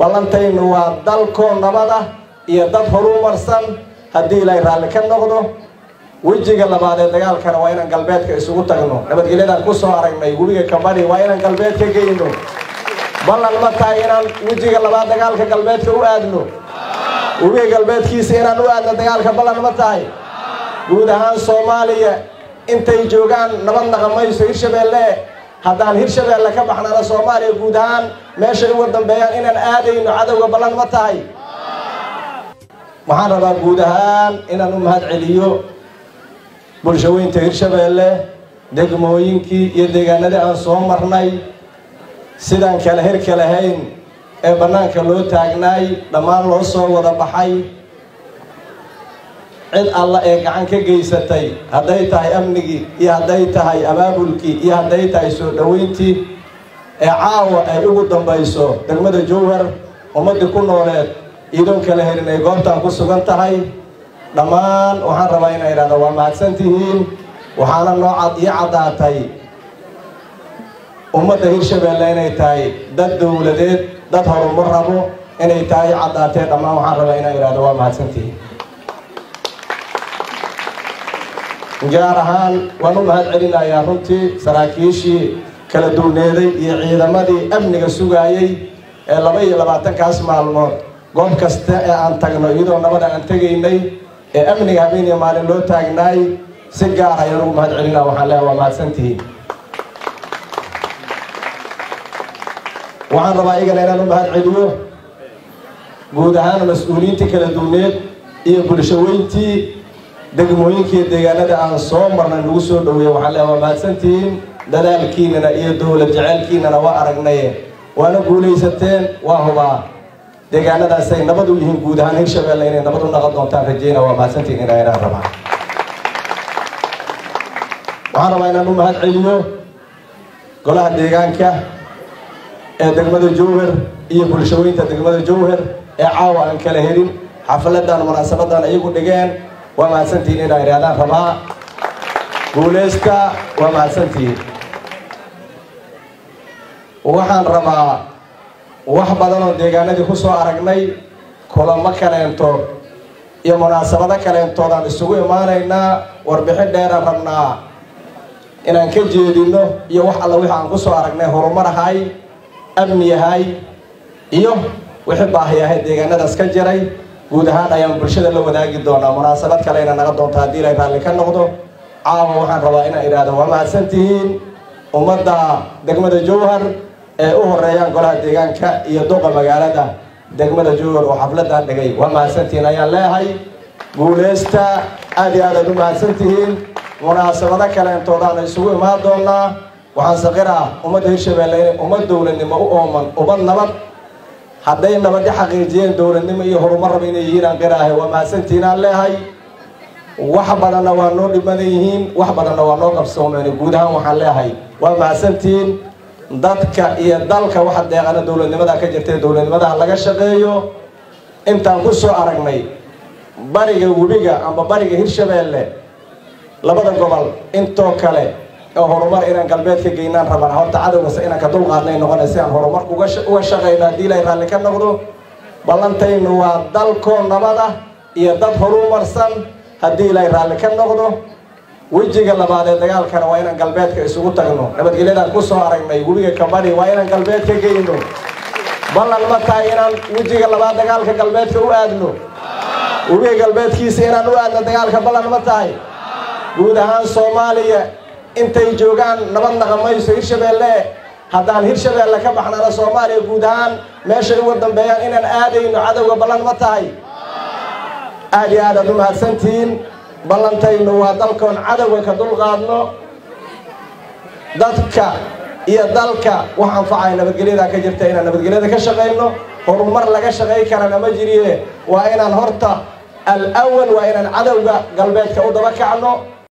ballantaynu waa dalkoo nabad ah iyo dad horumarsan haddii ilaahay raalli ka noqdo wejiga labaad ee dagaalkana waa inaan galbeedka isugu tagno nabadgelyadaan ku soo aragnay webiga kabadhi waa inaan galbeed ka geyno ballan ma tahay inaan wejiga labaad dagaalka galbeedka u aadno webiga galbeedkiisa inaan u aadno dagaalka ballan ma tahay guud ahaan soomaaliya intay joogaan nabad naqamayso hirshabeelle haddaan hirshabeelle ka baxnana soomaaliya guud ahaan meeshay uga dambeeyaan inaan aadayno cadowga ballan ma tahay waxaan rabaa guud ahaan inaan u mahad celiyo bulshaweynta hirshabeelle degmooyinkii iyo deegaanadii aan soo marnay sidaan kale herka lahayn ee bannaanka loo taagnaay dhammaan loo soo wada baxay cid alla ee gacan ka geysatay hadday tahay amnigii iyo hadday tahay abaabulkii iyo hadday tahay soo dhoweyntii ee caawa ay ugu dambayso degmada jowhar ummaddii ku nooleed iidoon kala helin ay goobtaan ku sugan tahay dhammaan waxaan rabaa inaa idhahda waa mahadsan tihiin waxaana noo cad ii caddaatay ummadda hirshabeelle inay tahay dad dowladeed dad horumar rabo inay tahay caddaatee dhammaan waxaan rabaa inaa idhahda waa mahadsan tihiin gaar ahaan waan u mahad celinayaa runtii saraakiishii kala duwneeday iyo ciidamadii amniga sugaayey ee laba iyo labaatankaas maalmood goob kasta ee aan tagno iyadoo nabada aan tegaynay ee amniga habeen iyo maalin loo taagnaay si gaar ayaan ugu mahad celinaa waxaan leehay waa mahadsantihiin waxaan rabaa igana inaan u mahad celiyo guud ahaan mas-uuliyiintii kala duwneed iyo bulshaweyntii degmooyinkii deegaanada aan soo marnay nagu soo dhaweeye waxaan leehay waa mahadsantihiin dadaalkiinana iyo dowlad jaceylkiinana waa aragnaye waana guulaysateen waa hubaa deegaanadaasay nabad u yihiin guud ahaan hirshabeelle inay nabad u naqon doontaan rajeyna waa mahadsantiin inaa inaan rabaa waxaan rabaa inaan u mahad celiyo golaha deegaanka ee degmada jowhar iyo bulshaweynta degmada jowhar ee caawa aan kala helin xafiladan munaasabadan iyagu dhigeen waa mahadsantihiin inaa idhahdaan rabaa guuleysta waa mahadsantihiin waxaan rabaa wax badan oo deegaanadii ku soo aragnay kulamo kaleentood iyo munaasabado kaleentoodaan isugu imaanaynaa warbixin dheeraan rabnaa inaan ka jeedino iyo wax alla wixii aan ku soo aragnay horumar ahay amni ahay iyo wixii baahi ahay deegaanadaas ka jiray guud ahaan ayaan bulshada la wadaagi doonaa munaasabad kalena naga doonta haddii ilay raalli ka noqdo caawa waxaan rabaa inaan idhaahdo waa mahadsan tihiin ummadda degmada jowhar ee u horeeyaan golaha deegaanka iyo duqa magaalada degmada jowhar oo xafladan dhigay waa mahadsantihiin ayaan leehay guuleysta aad iyo aad aad u mahadsan tihiin munaasabado kaleentoodaan isugu imaan doonaa waxaan saqiraa ummadda hirshabeelle inay ummad dowladnimo u ooman ummad nabad hadday nabadi xaqiijiyeen dowladnimo iyo horumar raba inay yihiin aan qiraahay waa mahadsantihiin aan leehay wax badanna waa noo dhimadan yihiin wax badanna waa noo qabsoomeen guud ahaan waxaan leehay waa mahadsantihiin dadka iyo dalka waxa deeqana dowladnimada ka jirta dowladnimadaha laga shaqeeyo intaan ku soo aragnay bariga webiga amba bariga hirshabeelle labada gobol intoo kale oo horumar inaan galbeed ka geynaan rabaan horta cadowgase inaan ka dulqaadnay noqona si aan horumar uga shaqayno haddii ilaahay raalli ka noqdo ballantaynu waa dalkoo nabad ah iyo dad horumarsan haddii ilaahay raalli ka noqdo wejiga labaad ee dagaalkana waa inaan galbeedka isugu tagno nabadgelyadaan ku soo aragnay webiga kabadhi waa inaan galbeed ka geyno ballan ma tahay inaan wejiga labaad dagaalka galbeedka u aadno webiga galbeedkiisa inaan u aadno dagaalka ballan ma tahay guud ahaan soomaaliya intay joogaan nabad naqamayso hirshabeelle haddaan hirshabeelle ka baxnana soomaaliya guud ahaan meeshay uga dambeeyaan inaan aadayno cadowga ballan ma tahay aad iyo aad aad u mahadsantihiin ballantaynu waa dalkoon cadowga ka dulqaadno dadka iyo dalka wax anfacaya nabadgelyada ka jirta inaan nabadgelyada ka shaqayno horumar laga shaqay karana ma jiriye waa inaan horta al awal waa inaan cadowga galbeedka u daba kacno